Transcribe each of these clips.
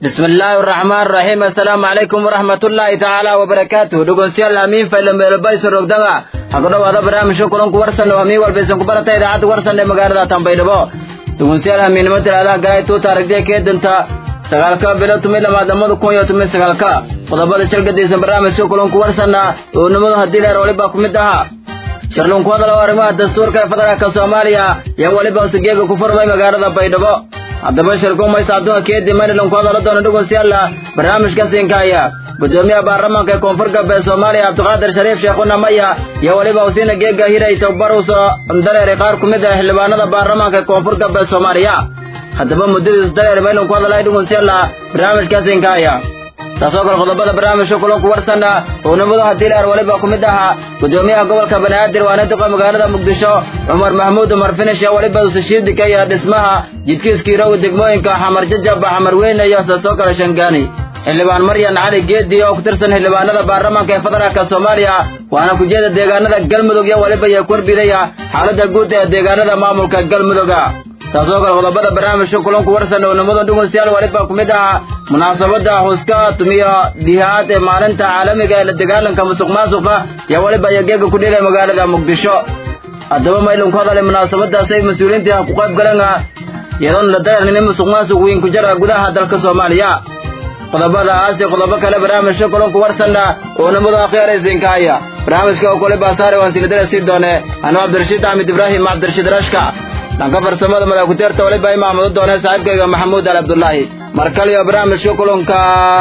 بسم الله الرحمن الرحيم السلام عليكم ورحمة الله تعالى وبركاته دقون سيال أمين فإلم بيربايس الرقدغة حقنا وهذا برامج شكرا كورسن وأمين والبيسن كبرتا إذاعة ورسن لمقاردة تنبيدبو دقون سيال أمين مثل هذا قاية تو تارك دي كيد انت sagaalka bilo tumi lamaad lamada kun iyo tumi sagaalka qodobada shirgadiisa barnaamijka kulanku warsanna oo nimadu haddii leer waliba ku mid ahaa shirlunku hadal oo arrimaha dastuurka ee federaalka soomaaliya iyo weliba usigeega ku furmay magaalada baydhabo haddaba shirkumaysa adduunka keedii maryland ku hadala doona dhegeystayaal barnaamijka siinkaaya gudoomiyaha baarlamaanka ee koonfur galbeed soomaaliya cabdiqaadir shariif sheekhuna maya iyo weliba usiina geega hiray tababar uso dareeray qaar ku mid ah xildhibaanada baarlamaanka ee koonfur galbeed soomaaliya haddaba muddadiisu dareer maylan ku hadalay dhegeystayaal barnaamijka siinkaaya taasoo kale qodobada barnaamijka kulanku warsanna oo nimadu haddii leer weliba ku mid ahaa gudoomiyaha gobolka banaadir waana duqa magaalada muqdisho cumar maxamuud umar finish ee weliba usashiidika iyo dhismaha jidkiiskiirow degmooyinka xamar jajaba xamar weyne iyo taasoo kale shangaani xildhibaan maryan cali geedi oo ku tirsan xildhibaanada baarlamaanka ee federaalka soomaaliya waana kujeeda deegaanada galmudug iyo weliba iyo korbidaya xaaladda guud ee deegaanada maamulka galmuduga taasoo kale qodobada barnaamijka kulanku warsan oo nimadan dhegeystayaal waliba ku mid ahaa munaasabada xuska tumiyo dhihaad ee maalinta caalamiga ee la dagaalanka musuq maasuqa iyo waliba iyo geega ku dhigay magaalada muqdisho haddaba maylan ku hadalay munaasabadaas ay mas-uuliyiinta ku qayb galeen iyadoon la dareernin musuq maasuq weyn ku jira gudaha dalka soomaaliya qodobadaas iyo qodobo kale barnaamijka kulanku warsanna oo nimadu akhyaaraysiinka haya barnaamijka oo kole baasaare waan sinidara sii doone anuu cabdirashiid axmed ibraahim cabdirashiid rashka dhanka farsamada madakuteerta waliba imaamado doone saaxiibkayga maxamuud al cabdullaahi mar kale iyo barnaamijka kulanka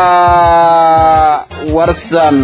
warsan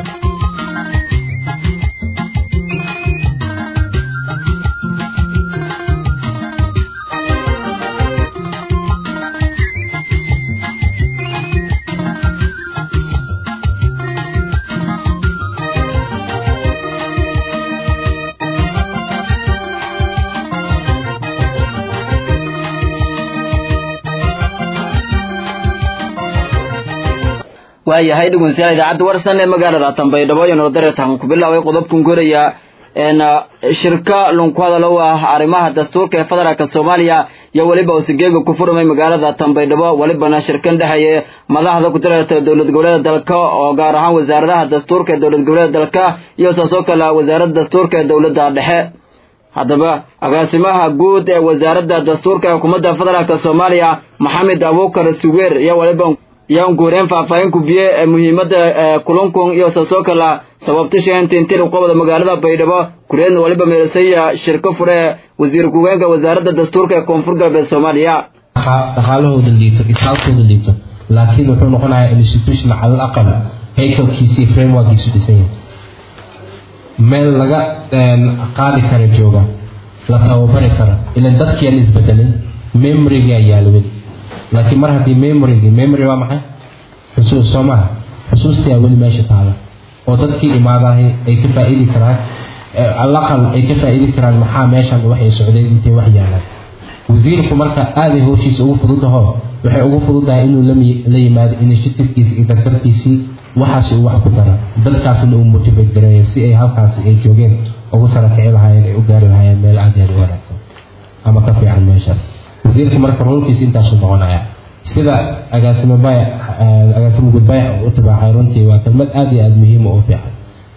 waayahay dhegeystayaal idaacadda warsan ee magaalada tanbaydhabo iyo nordaretan ku bilaabay qodobkan koraya een shirka lunku hadalo ah arrimaha dastuurka ee federaalka soomaaliya iyo weliba usigeega ku furmay magaalada tanbaydhabo welibana shirkan dhexeeye madaxda ku tirarta dowlad goboleeda dalka oo gaar ahaan wasaaradaha dastuurka ee dowlad goboleeda dalka iyo saasoo kale wasaaradda dastuurka ee dowladda dhexe haddaba agaasimaha guud ee wasaaradda dastuurka ee xukuumadda federaalka soomaaliya maxamed abuukar suweer iyo weliba yaan guureen faahfaahin kubiye ee muhiimadda kulankun iyo saasoo kala sababta sheentintiri qobada magaalada baydhabo kureedna waliba meelasaya shirko fure wasiir ku-geenka wasaaradda dastuurka ee koonfur galbeed soomaaliya dhaqaalahooda liito itaalkooda liito laakiin wuxuu noqonayaa institution calal aqal haykalkiisii frameworkiisu dhisan yahay meel laga qaadi kara jooga la tababari kara ilan dadkiiaan isbedelin memorigaa yaalwin laakiin mar haddii memorygii memory waa maxay xusuus soo maha xusuustii aa weli meesha taala oo dadkii imaadahay ay ka faa'iidi karaan alaqal ay ka faa'iidi karaan maxaa meeshan waxay socdeen intay wax yaalaan wasiirku marka aaday howshiisa ugu fududaho waxay ugu fududahay inuu la yimaado initiativekiisi iyo dardartiisii waxaasi uu wax ku dara dadkaasna uu motivate gareeya si ay halkaasi ay joogeen ugu sarakici lahaayeen ay u gaari lahaayeen meel aad aad u wanaagsan ama ka fiican meeshaas wasiirku marka rolkiisa intaasuu noqonaya sida agaasimo baya agaasimo gudbaya u tibaacay runtii waa kelmad aad iyo aad muhiim u fiican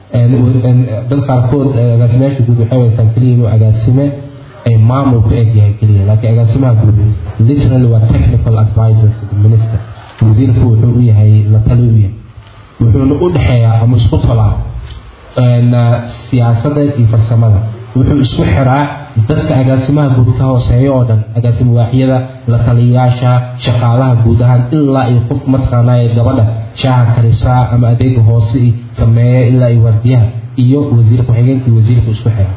dad qaarkood agaasimayaasha guud waxay weystaan keliya inuu agaasime ay maamul ku eg yahay keliya laakiin agaasimaha guud literally waa technical advisor to the minister wasiirku wuxuu u yahay la tali u yahay wuxuuna u dhexeeyaa ama isku tolaa siyaasadda iyo farsamada wuxuu isku xiraa dadka agaasimaha guud ka hooseeya oo dhan agaasimo waaxyada la taliyayaasha shaqaalaha guud ahaan ilaa iyo qof mataqaanaaye gabadha shaaha karisaa ama adeega hoose sameeya ilaa iyo waardiyaha iyo wasiir ku-xigeenkii wasiirku isku xira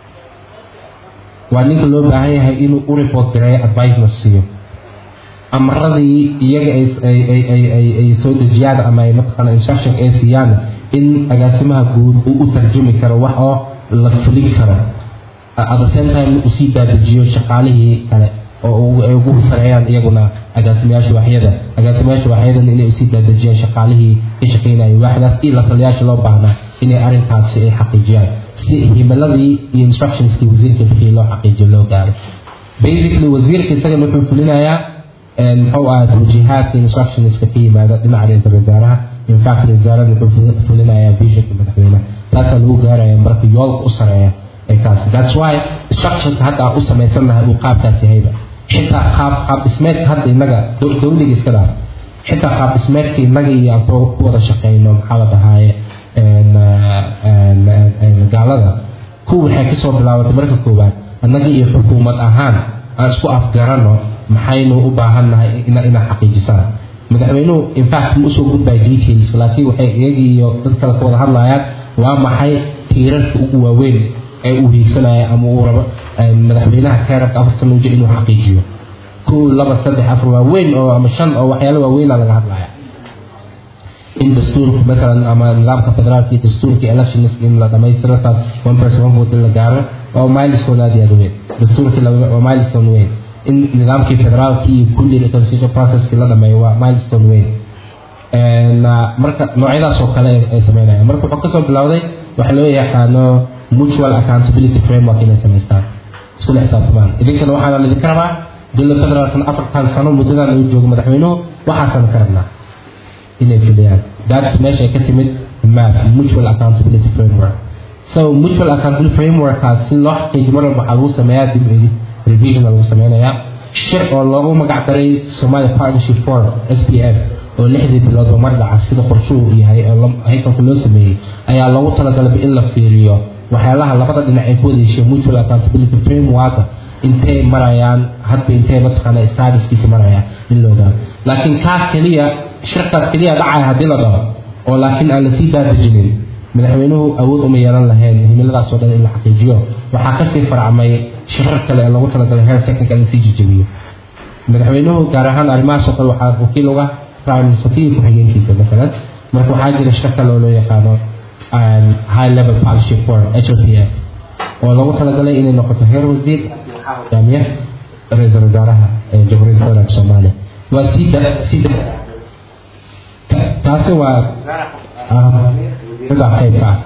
waa ninka loo baahan yahay inuu u report gareeyo advicena siiyo amaradii iyaga ay soo dejiyaan ama ay mataqaana instruction ay siiyaan in agaasimaha guud uu u tarjumi karo wax oo la fulin karo at the same time usii daadajiyo shaqaalihii kale oo ay ugu sareeyaan iyaguna agaasimayaasha waaxyada agaasimayaasha waaxyadana inay usii daadajiyaan shaqaalihii ka shaqaynayay waaxdaas iyo la taliyayaasha loo baahnaa inay arrinkaasi ay xaqiijiyaan si himiladii iyo instructionskii wasiirka bixiyay loo xaqiijiyo loo gaaro basically wasiirka isagana wuxuu fulinayaa muxuu ahaa tawjiihaadka instructionska ka yimaada dhinaca ra-iisul wasaaraha infact ra-isul wasaaraha wuxuu fulinayaa visionka madaxweynaha taasaa lagu gaaraya marka yoolka u sareeya ee kaasi that's why structureka hadda aan u samaysannahay uu qaabkaas yahayba xitaa qaab qaab dhismeedka hadda innaga dowliga iska dhaaf xitaa qaab dhismeedka innaga iyo aan ku wada shaqeyno maxaa la dhahaaye gaalada kuwa waxay kasoo bilaabatay marka koowaad annaga iyo xukuumad ahaan aan isku afgarano maxaynu u baahannahay inaa xaqiijisaan madaxweynuhu infact ma usoo gudbaya details laakiin waxay iyagii iyo dad kale ka wada hadlayaan waa maxay tiirarka ugu waaweyn ee uu hiigsanaya ama uu rabo madaxweynaha keerabka afar sano uja inuu xaqiijiyo kow laba saddex afar waaweyn oo ama shan oo waxyaalo waaweyna laga hadlaya in dastuurka masalan ama nidaamka federaalka iyo dastuurka electionska in la dhamaystiro saas one person one vote in la gaaro waa milestone aad iyo aad weyn dastuurkii waa milestone weyn in nidaamkii federaalka iyo kulli constitution processkii la dhameeyo waa milestone weyn marka noocyadaas oo kale ay sameynayaan marka wuxuu kasoo bilowday waxa loo yaqaano mutual accountability framework inay samaystaan iskula xisaabtamaan idinkana waxaana idinka rabaa dowladda federaalkana afartan sano muddadan uu joogo madaxweynuhu waxaasaan ka rabnaa inay fuliyaan that's meesha ay ka timid map mutual accountability framework so mutual accountability frameworkaas si loo xaqiijiyo mar walba waxaa lagu sameeyaa dib u eegis revision lagu sameynayaa shir oo loogu magac daray Somalia Partnership Forum SPF oo lixdii biloodba mar dhaca sida qorshuhu yahay oo haykalka loo sameeyey ayaa loogu talagalay in la fiiriyo waxyaalaha labada dhinac ay ku wada heshiiyeen mutual accountability framework intay marayaan hadba intay mataqaana statuskiisa marayaan in la ogaado laakiin kaa keliya shirkaas keliya dhacaya haddii la dhaho oo laakiin aan lasii daadejinin madaxweynuhu awood uma yeelan lahayn himiladaas oo dhan in la xaqiijiyo waxaa kasii farcmay shirar kale ee loogu talagalay heer technical in sii jijabiyo madaxweynuhu gaar ahaan arrimahaas oo kale waxaa wakiil uga prime minister iyo ku-xigeenkiisa masalan marka waxaa jira shir kale oo loo yaqaano high level partnership forum HLPF oo loogu talagalay inay noqoto heer wasiir hogaamiye ra-iisul wasaaraha ee jamhuuriyadda federaalka soomaaliya waa sii sii taasi waa wasiirada qaybka ah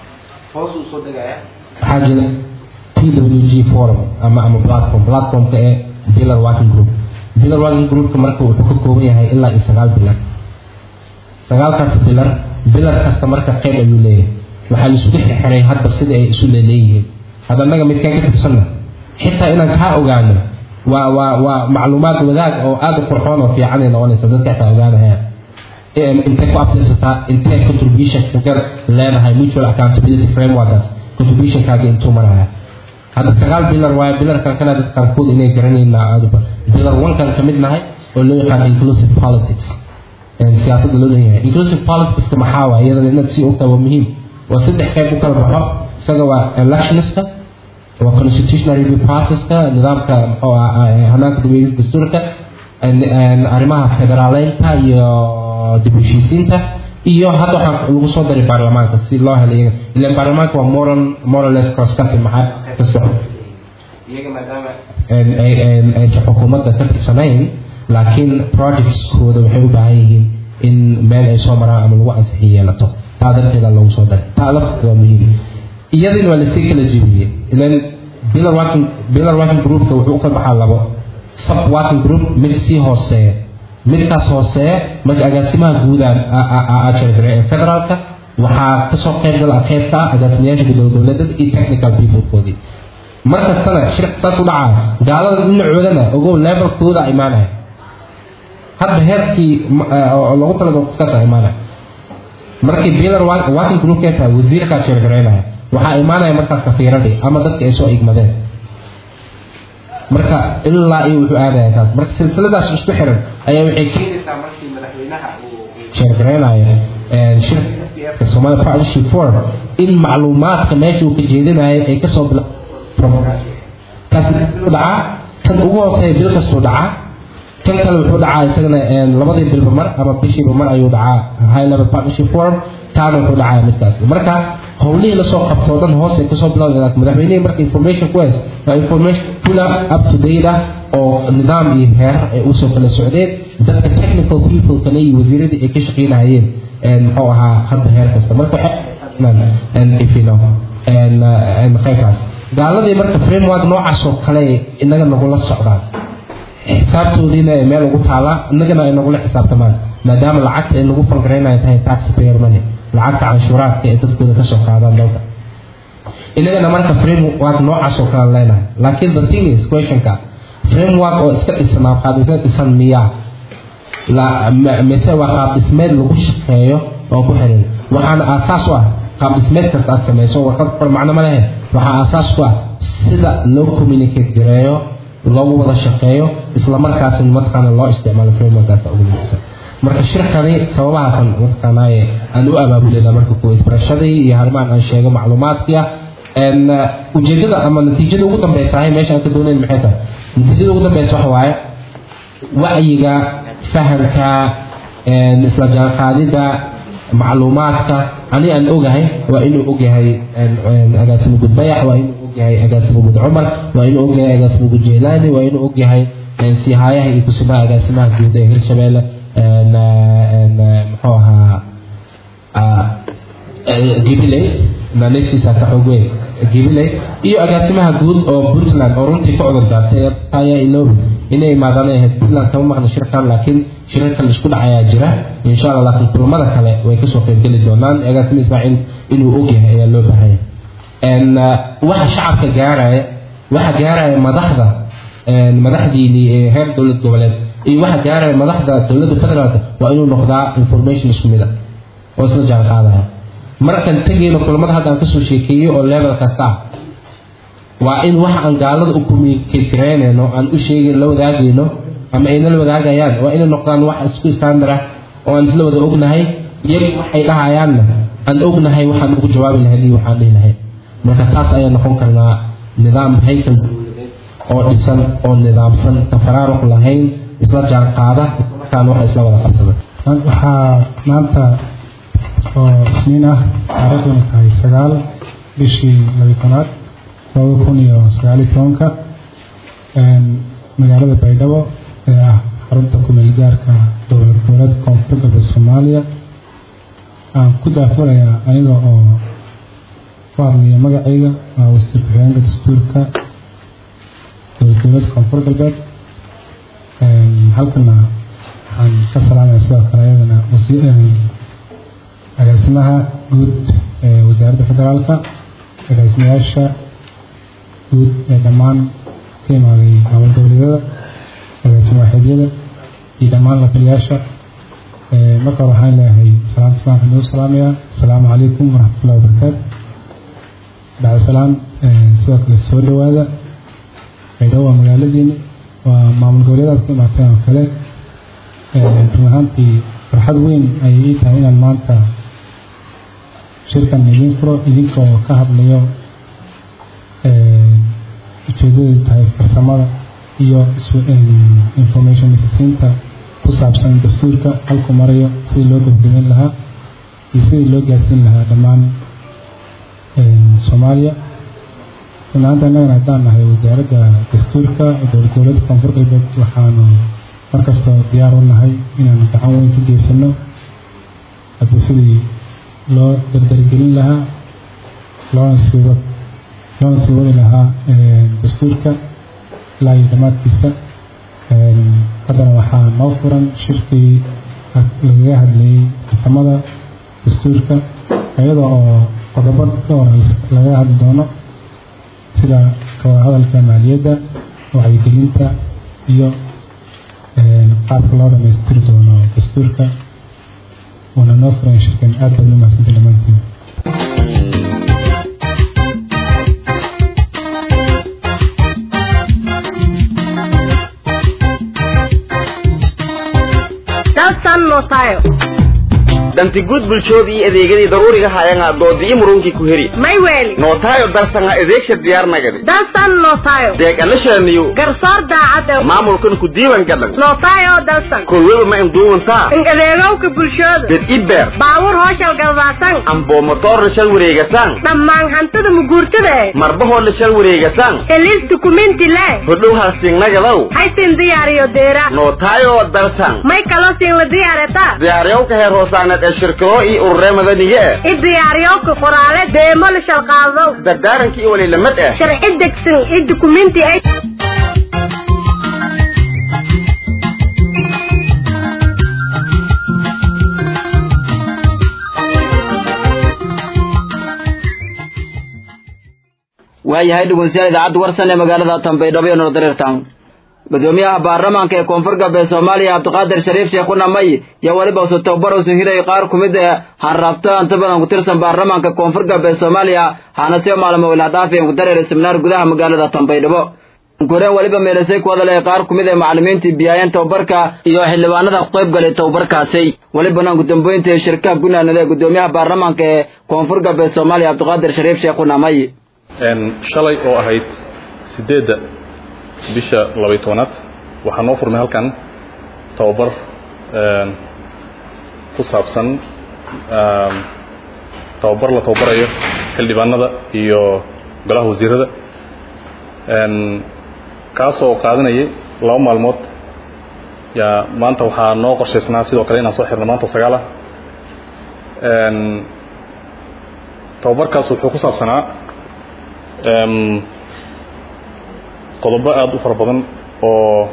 waxaa jira PWG forum ama ama platform platformka ee pillar working group pillar working groupka marka wuxuu ka kooban yahay ilaa iyo sagaal bilar sagaalkaas bilar bilar kasta marka qayb ayuu leeyahay waxaa laisugu xirxiray hadba sida ay isu leeleeyihiin hadda annaga midkaan ka tirsanna xitaa inaan kaa ogaano waa waa waa macluumaad wadaag oo aad u qurxoon oo fiican ay noqonaysa dadka xitaa ogaanayaan intay ku abtirsataa intay contribution kaga leedahay mutual accountability frameworkaas contributionkaaga intuu maraya hadda sagaal bilar waayo bilarkan kana dad qaarkood inay garanayna aadba bilar onkan ka mid nahay oo loo yaqaan inclusive politics siyaasadda loo leeyahay inclusive politicska maxaa waay iyadana inaad sii ogtaa waa muhiim waa saddex qayb u kala baxo isaga waa electionska waa constitutional review processka nidaamka muxuu ah hanaanka dib dastuurka arrimaha federaaleynta iyo dib u heshiisiinta iyo hadda waxaa lagu soo daray baarlamaanka si loo helo iyaga ilan baarlamaanka waa moral morales cross cutting maxaa kasta iyaga maadaama aysan xukuumadda ka tirsanayn laakiin projectskooda waxay u baahan yihiin in meel ay soo maraan ama lagu ansixin yeelato taa darteeda loogu soo daray taa lafteeda waa muhiim iyadina waa lasii kala jebiyey ilan pillar working pillar working groupka wuxuu u kala baxaa labo sub working group mid sii hooseeya midkaas hooseeya marka agaasimaha guud aa sheegay ee federaalka waxaa kasoo qayb gala qaybka ah agaasimayaasha gudooda dowladada iyo technical peoplekoodii mar kastana shirka saas u dhacaa gaalada dhinacoodana ogow levelkooda imaanaya hadba heerkii loogu talagalo qofkaasa imaanaya markii bilar working groupkee tahay wasiirkaa sheergaraynaya waxaa imaanaya markaas safiiradii ama dadka ay soo igmadeen marka ilaa iyo wuxuu aadaya kaas marka silsiladaas isku xiran ayaa waxay keenaysaa markii madaxweynaha uu sheergaraynayo shirka Somalia Partnership Forum in macluumaadka meesha uu ka jeedinayo ay kasoo kaas dhacaa tan ugu hooseeya bil kastuu dhacaa tan kale wuxuu dhacaa isagana labadii bilba mar ama bishiiba mar ayuu dhacaa high level partnership forum taana wuxuu dhacaa midkaas marka howlihii lasoo qabto oo dhan hoos ay kasoo bilowdeen laakiin madaxweynihii marka information ku hays waa information full up to date ah oo nidaam iyo heerar ay usoo kala socdeen dadka technical people kale iyo wasiiradii ay ka shaqeynahayeen muxuu ahaa hadda heer kasta marka waxay ifino qaybkaas gaaladii marka framework noocaas oo kale inaga nagula socdaan xisaabtoodiina ay meel ugu taalaa innagana ay nagula xisaabtamaan maadaama lacagta ay nagu falgaraynayo tahay taxpayer money lacagta canshuuraadka ee dadkooda kasoo qaadaan dalka inagana marka framework noocaas oo kale leenahay laakiin the thing is questionka framework oo iska dhisanaa qaab dhismeed dhisan miyaa mise waa qaab dhismeed lagu shaqeeyo oo ku xiran waxaana aasaas u ah qaab dhismeed kasta aad samayso warqad qor macno ma lehe waxaa aasaas ku ah sida loo communicate gareeyo loogu wada shaqeeyo isla markaasina mataqaana loo isticmaalo frameworkaas ugu muhiimsan marka shirkani sababahaasan mataqaanaaye aan u abaabuleyna marka kuwa isbarashadii iyo arrimahan aan sheego macluumaadkii ah ujeedada ama natiijada ugu dambeysa ahay meesha aan ka doonayn maxay tahay natiijada ugu dambeysa waxa waaye wacyiga fahamka isla jaanqaadida macluumaadka ani aan ogahay waa inuu ogyahay agaasimo gud bayax waa inuu ogyahay agaasimo gud cumar waa inuu ogyahay agaasimo gud jeelaani waa inuu ogyahay siihaayaha iyo kusimaha agaasimaha guud ee hirshabeelle muxuu ahaa gibiley naaneystiisa ka xoog weyn gibiley iyo agaasimaha guud oo puntland oo runtii ka cudur daartay taya ilobi inay imaadaan ahayd puntland kama maqna shirkan laakiin shirar kale isku dhacayaa jira insha allah laakiin kulamada kale way kasoo qaybgeli doonaan agaasima ismaaciil inuu ogyahay ayaa loo baahanya waxa shacabka gaaraya waxa gaaraya madaxda madaxdiinii ee heer dowlad goboleed iyo waxa gaaraya madaxda dowladda federaalka waa inuu noqdaa information isku mid ah oo isla jaan qaadaya markaan tegayno kulamada hadda aan kasoo sheekeeyey oo level kasta ah waa in waxa aan gaalada u communicate garaynayno aan u sheegin la wadaagayno ama ayna la wadaagayaan waa inay noqdaan wax isku standard ah oo aan isla wada ognahay iyagu waxay dhahayaanna aan ognahay waxaan ugu jawaabi lahayn iyo waxaan dhihi lahayn marka taas ayaa noqon karnaa nidaam haykal oo dhisan oo nidaamsan tafaraaruq lahayn isla jaan qaada islamarkaana waxa isla wada qabsada waxaa maanta oo isniin ah taariikhduna tahay sagaal bishii labiy tanaad laba kun iyo sagaal iyo tobanka magaalada baydhabo ee ah xarunta kumeel gaarka dowlad goboleedka koonfur galbeed soomaaliya aan ku daafurayaa aniga oo ku hadlaya magacayga waa wasiir ku-xigeenka dastuurka dowlad goboleedka koonfur galbeed halkana waxaan ka salaamaya sidoo kale ayadana agaasimaha guud ee wasaaradda federaalka agaasimayaasha guud ee dhammaan ka imaaday maamul goboleedyada agaasimo waaxidyada iyo dhammaan lataliyaasha marka hore waxaan leeyahay salaamta islaamka inuu salaamayaa asalaamu calaykum waraxmatullahi wabarakaatu bacda salaam sidoo kale soo dhowaada baydhabo waa magaaladiini waa maamul goboleedaad ka imaateen oo kale run ahaantii farxad weyn ayay ii tahay inaan maanta shirkan idiin furo idinkoo ka hadlayo ujeedadeedu tahay farsamada iyo information isisiinta ku saabsan dastuurka halku marayo sidii loo gabagabeyn lahaa iyo sidii loo gaarsiin lahaa dhammaan soomaaliya runaanta innagana haddaan nahay wasaaradda dastuurka dowlad goboleedka koonfur galbeed waxaanu markastoo diyaar u nahay inaanu gacan weyn ka geysano hadda sidii loo dardargelin lahaa loona sii wad loona sii wadi lahaa dastuurka ilaa iyo dhammaadkiisa haddana waxaa noo furan shirkii lagaga hadlayey farsamada dastuurka iyada oo qodobo dhowr lagaga hadli doono sida kawada hadalka maaliyadda wacyigelinta iyo qaabka loo dhamaystiri doono dastuurka waana noo furan shirkan aad baad u mahadsanta dhammaantiin danti guud bulshoodii iyo adeegadii daruuriga haayanga doodii murunkii ku heri may weeli nootaayo darsanga adeegsha diyaarnagadi dalsan nootayo deeg alashaniyo garsoor daacad maamulkan ku diiwan gadhan nootayo dalsan kolweba ma induuwantaa in adeegowka bulshooda dad ibeer baawur hooshal galbaasan amboo motoorna shal wareegasaan dhammaan hantida muguurtada eh marbahoodna shal wareegasaan heliis dukumenti le hodhow halsingnagadow haysin diyaariyo deera nootaayo dalsan may kaloo siin la diyaareta diyaaryowka heer hoosaaneed ee shirkado iyo ururee madaniga eh i diyaariyowka qoraale deemo la shalqaadow dardaarankii iyo waliilamad ah sharci degsan i dukumenti ay waayahay dhegeystayaal idaacadda warsan ee magaalada tambaydhabo iyo nordareertan gudoomiyaha baarlamaanka ee koonfur galbeed soomaaliya cabdiqaadir shariif sheekhuna may iyo weliba usu tababar usu hiray qaar ku mid ee hanraabto inta badan ku tirsan baarlamaanka koonfur galbeed soomaaliya haana sio maalmo ilaa dhaafeen ku dareeray seminaar gudaha magaalada tambaydhabo goreen weliba meelasay ku hadalay qaar ku mid ee macallimiintii biyaayeen tababarka iyo xildhibaanada ku qayb galay tababarkaasi welibana gudambeynta ee shirkaha gunaanada ee gudoomiyaha baarlamaanka ee koonfur galbeed soomaaliya cabdiqaadir shariif sheekhuna may shalay oo ahayd sideedda bisha labay tobanaad waxaa noo furmay halkan tababar ku saabsan tababar la tababarayo xildhibaanada iyo golaha wasiirada kaasoo qaadanayay laba maalmood yaa maanta waxaa noo qorshaysnaa sidoo kale inaan soo xirno maanta sagaal ah tababarkaas wuxuu ku saabsanaa qodobo aada u fara badan oo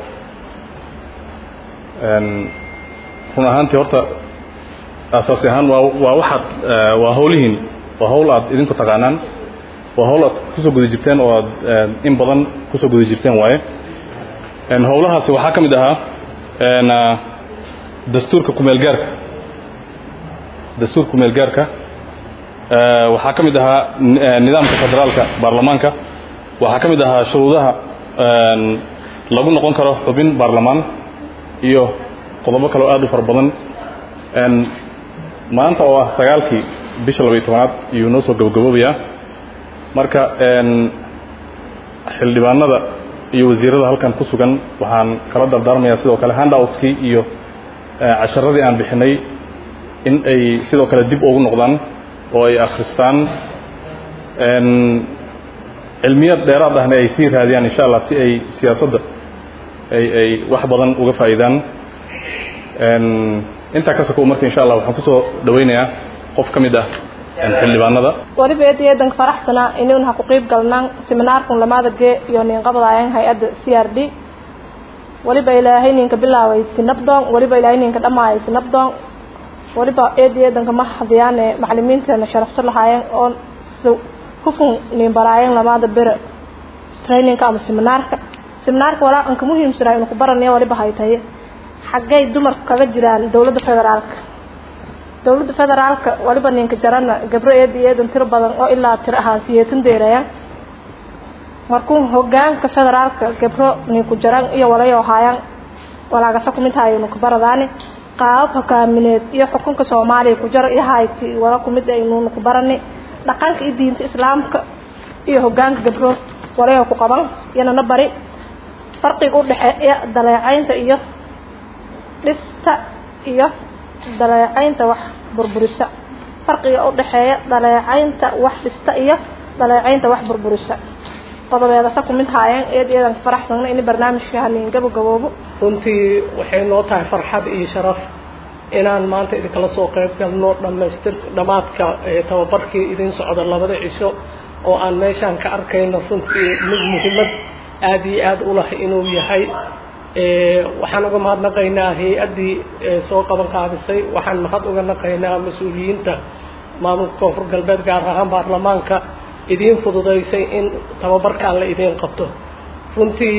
run ahaantii horta asaasi ahaan waa waa waxaad waa hawlihiin waa hawl aad idinku taqaanaan waa hawl aad kusoo guda jirteen oo aad in badan kusoo guda jirteen waaye howlahaasi waxaa ka mid ahaa dastuurka kumeelgaarka dastuurka kumeelgaarka waxaa ka mid ahaa nidaamka federaalka baarlamaanka waxaa ka mid ahaa shuruudaha lagu noqon karo xubin baarlamaan iyo qodobo kaleo aad u fara badan maanta oo ah sagaalkii bisha labaiy tobanaad iyuu noo soo gabagaboobayaa marka xildhibaanada iyo wasiirada halkan ku sugan waxaan kala dardaarmayaa sidoo kale handoutskii iyo casharadii aan bixinay in ay sidoo kale dib ugu noqdaan oo ay akhristaan cilmiyad dheeraad ahna ay sii raadiyaan insha allah si ay siyaasadda ay ay wax badan uga faa'iidaan intaa ka sokow marka insha allah waxaan kusoo dhawaynayaa qof ka mid ah xildhibaanada waliba eed eedanka faraxsanaa inuun ha ku qiib galnaan seminaarkun lamada gee iyo ninqabadaayaan hay-adda c r d waliba ilaahay ninka bilaaway sinabdoon waliba ilaahay ninka dhammaayay sinabdoon waliba eed eedanka ma hadiyaane macalimiinteena sharafto lahaayeen oo hufun nin baraayeen lamada bere trainingka ama seminaarka seminaarka walaa anka muhiimsanaa inu ku baranaya waliba haytaye xaggay dumarku kaga jiraan dowladda federaalka dowladda federaalka waliba ninka jarana gabro eed iyo eedan tiro badan oo ilaa tiro ahaan siyeetan deeraya markuu hogaanka federaalka gabro ninku jaran iyo walayo haayaan walaagasa kumid hayo nuka baradaani qaabab hogaamineed iyo xukunka soomaaliya ku jara iyo hayti wala kumid aynu nuku barani dhaqanka iyo diinta islaamka iyo hogaanka gabro walayo ku qaban iyana bari farqiga u dhexeeya daleecaynta iyo dhista iyo daleecaynta wax burburisa farqiga u dhexeeya daleecaynta wax dhista iyo daleecaynta wax burburisa qodobeedasa ku mid haayeen eed eedan faraxsanna in barnaamijka haniin gabagaboobo runtii waxay noo tahay farxad iyo sharaf inaan maanta idinkala soo qayb galno dhammaystir dhammaadka tababarkii idin socda labada cisho oo aan meeshaan ka arkayno runtii mid muhiimad aada iyo aada u lah inuu yahay waxaan uga mahadnaqaynaa hay-addii soo qaban qaadisay waxaan mahad uga naqaynaa mas-uuliyiinta maamulka koonfur galbeed gaar ahaan baarlamaanka idiin fududaysay in tababarkaan la idiin qabto runtii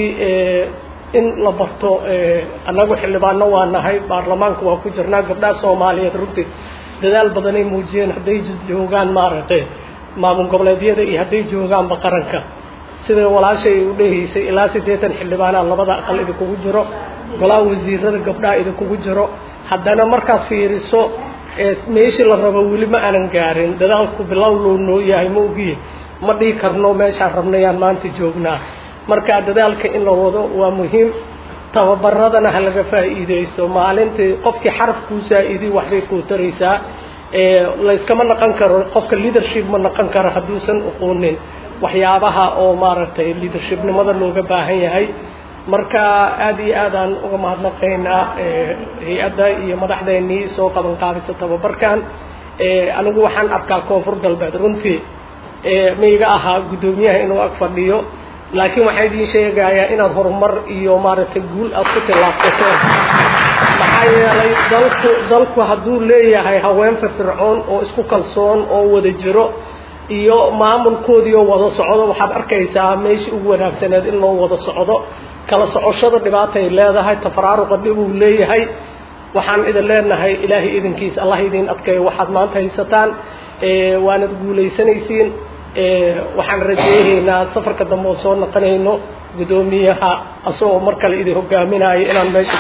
in la barto annagu xildhibaano waa nahay baarlamaanka waa ku jirnaa gabdhaha soomaaliyeed runtii dadaal badanay muujiyeen hadday joogaan maaragtay maamul goboleedyada iyo hadday joogaanba qaranka sida walaashay u dhehaysay ilaa siddeetan xildhibaanaa labada aqal idinkugu jiro golaha wasiirada gabdhaha idinkugu jiro haddana markaad fiiriso meeshii la rabo weli ma aanan gaarin dadaalku bilow loo noo yahay ma ogiye ma dhihi karno meeshaan rabnayaan maanta joognaa marka dadaalka in la wado waa muhiim tababaradana ha laga faa'iidaysto maalintii qofkii xaraf kuu saa-idiy waxbay kuu taraysaa layskama naqon karo qofka leadership ma naqon karo hadduusan uqoonin waxyaabaha oo maaragtay leadershipnimada looga baahan yahay marka aada iyo aadaan uga mahadnaqaynaa hay-adda iyo madaxdeennii soo qaban qaadisa tababarkan anigu waxaan arkaa koonfur galbeed runtii maiga ahaa guddoomiyaha inuu ag fadhiyo laakiin waxaa idiin sheegayaa inaad horumar iyo maaragtay guul aad ku tillaabsateen maxaa yeelay dalku dalku hadduu leeyahay haween firfircoon oo isku kalsoon oo wada jiro iyo maamulkoodiioo wada socdo waxaad arkaysaa meeshii ugu wanaagsaneed in loo wada socdo kala socoshada dhibaatay leedahay tafaraaruqa dib uu leeyahay waxaan idin leenahay ilaahay idinkiisa allah idin adkeeyo waxaad maanta haysataan waanad guulaysanaysiin waxaan rajeynaynaa safarka dambe oo soo naqonayno guddoomiyaha asagoo mar kale idin hogaaminayo inaan meesha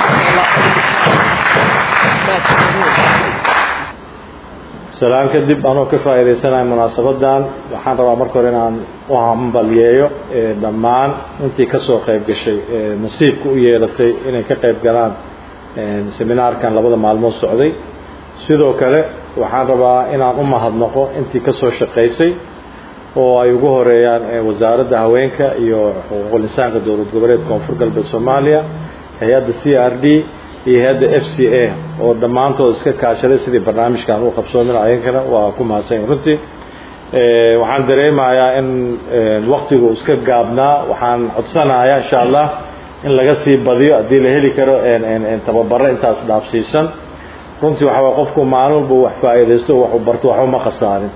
salaan kadib anoo ka faa'iidaysanayo munaasabadan waxaan rabaa marka hore inaan u hambalyeeyo dhammaan intii ka soo qayb gashay nasiibka u yeelatay inay ka qayb galaan seminaarkan labada maalmood socday sidoo kale waxaan rabaa inaan u mahadnaqo intii ka soo shaqaysay oo ay ugu horeeyaan wasaaradda haweenka iyo xuquuqul insaanka dowlad goboleed koonfur galbeed soomaaliya hay-adda c r d iyo hay-adda f c a oo dhammaantood iska kaashaday sidii barnaamijkan u qabsoomin ayankana waa ku mahadsan runtii waxaan dareemayaa in waktigu iska gaabnaa waxaan codsanayaa insha allah in laga sii badiyo haddii la heli karo tababaro intaas dhaafsiisan runtii waxaa qofku maalin walba wax faa'iidaysto waxu barto waxba ma khasaarin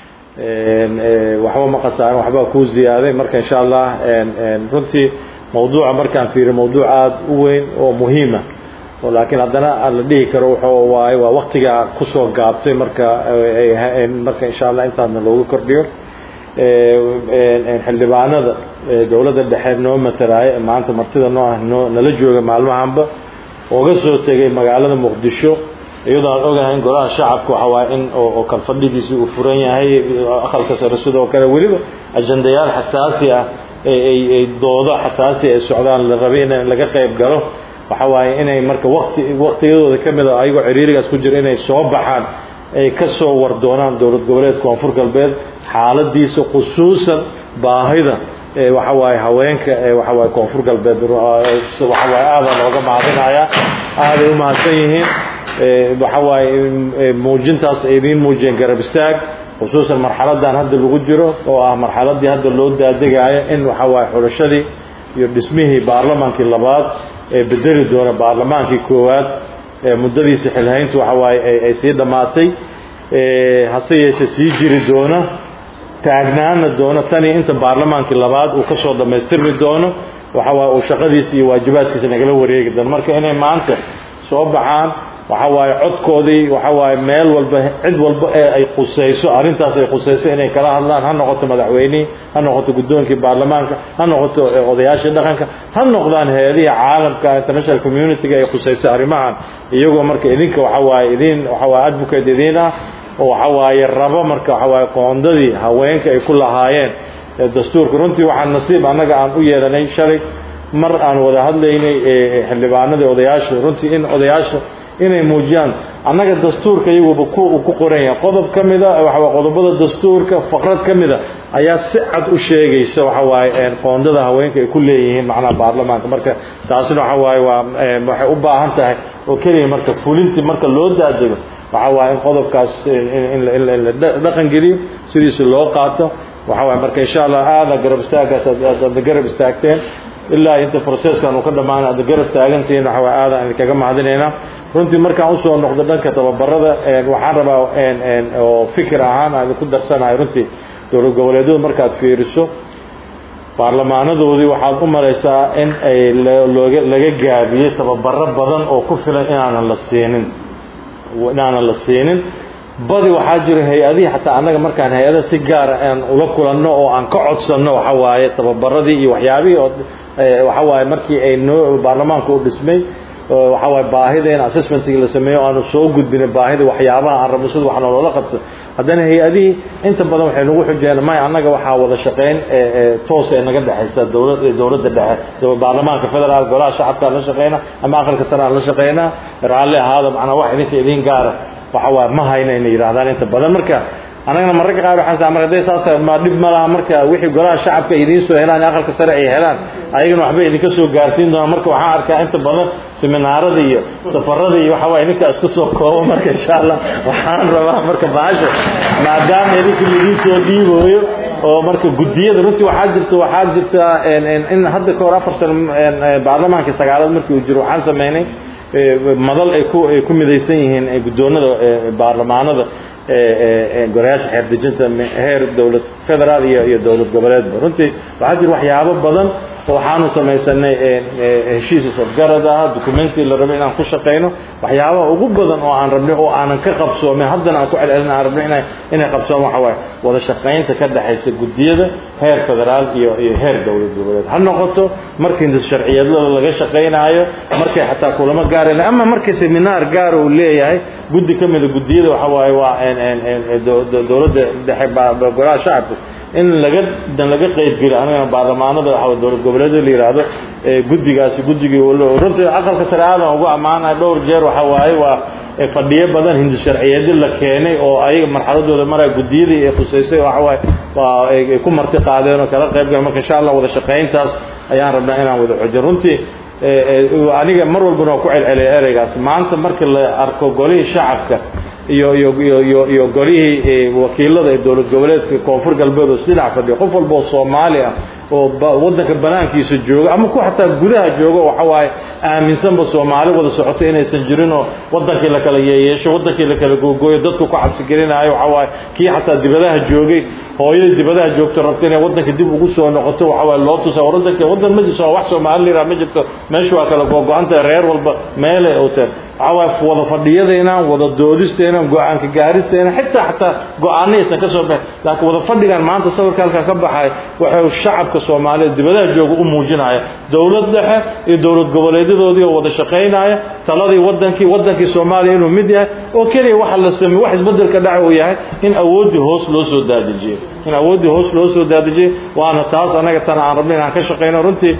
waxba ma khasaarin waxbaa kuu ziyaaday marka insha allah runtii mawduuca markaan fiiriyo mawduuc aada u weyn oo muhiima laakiin haddana la dhihi karo wuxuu waaye waa waktigaa kusoo gaabtay marka marka insha allah intaasna loogu kordhiyo xildhibaanada dowladda dhexe noo matalaayo maanta martida noo ah noo nala jooga maalmahanba ooga soo tegay magaalada muqdisho iyadoo aan ogahay in golaha shacabka waxa waaye in oo kalfadhigiisii uu furan yahay aqalka sare sidoo kale weliba ajandayaal xasaasi ah ay doodo xasaasi ay socdaan la rabay in laga qayb galo waxa waaye inay marka waqti waqtiyadooda ka mid a ayagoo ciriirigaas ku jira inay soo baxaan ay ka soo war doonaan dowlad goboleed koonfur galbeed xaaladiisa khusuusan baahida waxa waaye haweenka waxa waaye koonfur galbeed waxa waaye aadaa looga mahadinayaa aaday u mahadsan yihiin waxa waaye muujintaas ay idiin muujiyeen garab istaag khusuusan marxaladan hadda lagu jiro oo ah marxaladii hadda loo daadegaayo in waxa waaye xulashadii iyo dhismihii baarlamaankii labaad ee bedeli doona baarlamaankii koowaad muddadiisa xilhayntu waxa waaye ay sii dhammaatay hase yeeshee sii jiri doona taagnaana doona tanii inta baarlamaankii labaad uu ka soo dhammaystirmi doono waxa waaye uu shaqadiisa iyo waajibaadkiisa nagala wareegi doono marka inay maanta soo baxaan waxa waaye codkoodii waxa waaye meel walba cid walba ee ay qusayso arrintaas ay qusayso inay kala hadlaan ha noqoto madaxweynihii ha noqoto guddoonkii baarlamaanka ha noqoto odayaashii dhaqanka ha noqdaan hay-adihii caalamka international community-ga ay qusayso arrimahan iyagoo marka idinka waxa waaye idin waxa waaye advocate idiin ah oo waxa waaye rabo marka waxa waaye qoondadii haweenka ay ku lahaayeen dastuurka runtii waxaa nasiib annaga aan u yeelanay shalay mar aan wada hadlaynay xildhibaanadii odayaasha runtii in odayaasha inay muujiyaan annaga dastuurka iyaguba ku ku qoran yahay qodob ka mida waxa waaye qodobada dastuurka faqrad ka mida ayaa si cad u sheegaysa waxa waaye qoondada haweenka ay ku leeyihiin macnaha baarlamaanka marka taasina waxa waaye waa waxay u baahan tahay oo keliya marka fulintii marka loo daadego waxa waaye in qodobkaas in la dhaqan geliyo sidiisa loo qaato waxa waaye marka insha allah aada garab istaaggaas aad garab istaagteen ilaa inta processkan uu ka dhammaana aad garab taagantihiin waxa waaye aada aan kaga mahadinaynaa runtii markaan usoo noqdo dhanka tababarada waxaan rabaa oo fikir ahaan aan ku darsanahay runtii dowlad goboleedyadu markaad fiiriso baarlamaanadoodii waxaad u maraysaa in ay looga laga gaabiyey tababaro badan oo ku filan inaanan la siinin inaanan la siinin badi waxaa jira hay-adihii xataa annaga markaan hay-ada si gaara aan ula kulanno oo aan ka codsanno waxa waaye tababaradii iyo waxyaabihii oo waxa waaye markii ay noo baarlamaanka u dhismay waxa waaye baahideen assessmentkii la sameeyo aanu soo gudbinay baahida waxyaabaha aan rabno sida wax nooloola qabto haddana hay-adihii inta badan waxay nagu xujeen may annaga waxaa wada shaqayn toos ee naga dhexaysa dowlad dowladda dhexe baarlamaanka federaal golaha shacabka aan la shaqeyna ama aqalka sare aan la shaqeynaa raalli ahaada macnaa wax idinka idiin gaara waxa waaye ma hayna inay yidhahdaan inta badan marka annagana mararka qaar waxaan saa mar hadday saas tahay ma dhib ma laha marka wixii golaha shacabka idiin soo helaan aqalka sare ay helaan ayagana waxbay idinka soo gaarsiin doonaan marka waxaan arkaa inta badan seminaarada iyo safarada iyo waxa waaye ninka isku soo koobo marka insha allah waxaan rabaa marka baasha maadaama idinka laidin soo dhiibooyo oo marka guddiyada runtii waxaa jirta waxaa jirta in hadda ka hor afar sano baarlamaankii sagaalaad markii uu jiro waxaan sameynay madal ay ku ay ku midaysan yihiin guddoonada baarlamaanada gorayaasha xeer dejinta heer dowlad federaal iyo iyo dowlad goboleedba runtii waxaa jira waxyaabo badan oo waxaanu samaysanay heshiis isafgarad ah documenti la rabay inaan ku shaqayno waxyaabaha ugu badan oo aan rabnay oo aanan ka qabsoomin haddana aan ku celcelin aan rabnay inay inay qabsoomo waxa waaye wada shaqaynta ka dhexaysa guddiyada heer federaal iyo iyo heer dowlad goboleed ha noqoto markii hindis sharciyadlada laga shaqaynaayo markay xataa kulamo gaara ama markii seminaar gaara uu leeyahay guddi ka mida guddiyada waxa waaye waa dowladda dhexe golaha shacabka in laga dan laga qayb geliyo anigana baarlamaanada waxa dowlad goboleedyada la yidhaahdo guddigaasi guddigii runtii aqalka sare aadan ugu ammaanaya dhowr jeer waxa waaye waa fadhiyo badan hindi sharciyeedyo la keenay oo ayaga marxaladooda maraya guddiyadii ay khusaysay waxa waaye waa ay ku marti qaadeen oo kala qayb galeen marka insha allah wada shaqayntaas ayaan rabnaa inaan wada xoojin runtii aniga mar walbana waa ku celceliya ereygaas maanta marka la arko golihii shacabka iyo iyo iyo iyo iyo golihii wakiilada ee dowlad goboleedka koonfur galbeed oo isdhinac fadhiya qof walba oo soomaali ah oo waddanka banaankiisa jooga ama ku xataa gudaha jooga waxa waaye aaminsanba soomaali wada socota inaysan jirin oo waddankii la kala yeeyeesho waddankii la kala googooyo dadku ku cabsi gelinaayo waxa waaye kii xataa dibadaha joogay hooyadii dibadaha joogto rabta inay waddanka dib ugu soo noqoto waxa waaye loo tusa waddanka waddan ma jirto wax soomaali liraa ma jirto meesha waa kala googo-anta reer walba meelay oteen waxa waaye wada fadhiyadeenaan wada doodisteenaan go-aanka gaaristeenaan xitaa xataa go-aanna aysan ka soo baxin laakiin wada fadhigan maanta sawirka halkaa ka baxay waxay shacabka soomaaliyeed dibadaha jooga u muujinaya dowlad dhexe iyo dowlad goboleedyadoodii oo wada shaqaynaya taladii wadankii wadankii soomaaliya inuu mid yahay oo keliya waxa la sameey wax isbedelka dhaca uu yahay in awooddii hoos loo soo daadejiyey in awooddii hoos loo soo daadejiyey waana taas anaga tana aan rabnay inaan ka shaqayno runtii